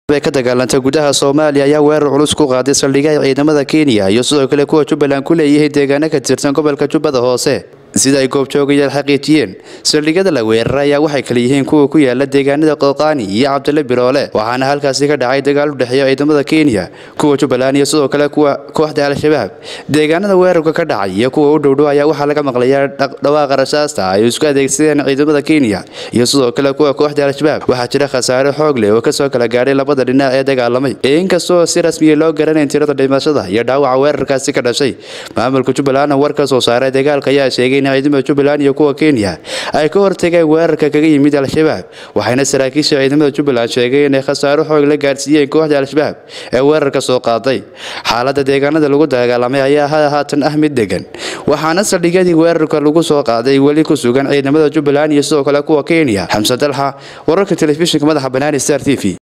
bay ka dagaalantay gudaha soomaaliya ayaa weerar culus ku qaaday saldhigaha ciidamada kenya iyo sidoo kale kuwa jubbaland ku leeyihiin deegaano ka tirsan gobolka jubbada hoose sida ay goobjoogayaal xaqiijiyeen saldhigyada la weeraray ayaa waxay kala yihiin kuwa ku yaala deegaanada qooqaani iyo cabdile biroole waxaana halkaasi ka dhacay dagaal u dhexeeya ciidamada kenya kuwa jubbaland iyo sidoo kale kuwa kooxda al-shabaab deegaanada weerarka ka dhacay iyo kuwa u dhowdhow ayaa waxaa laga maqlayaa dhawaaqa rasaasta ay isku adeegsadeen ciidamada kenya iyo sidoo kale kuwa kooxda al-shabaab waxaa jira khasaare xoog leh oo kasoo kala gaadhay labada dhinac ee dagaalamay inkastoo si rasmiya loo garanayn tirada dhimashada iyo dhaawaca weerarkaasi ka dhashay maamulka jubbalandna war ka soo saaray dagaalka ayaa sheegay in ciidamada jubbaland iyo kuwa kenya ay ka hortageen weerarka kaga yimid al-shabaab waxayna saraakiisha ciidamada jubbaland sheegay inay khasaaro xoog la gaarsiiyeen kooxda al-shabaab ee weerarka soo qaaday xaalada deegaanada lagu dagaalamay ayaa haatan ah mid degan waxaana saldhigyadii weerarka lagu soo qaaday weli ku sugan ciidamada jubbaland iyo sidoo kale kuwa kenya xamse dalxa wararka telefishinka madaxa banaani star t v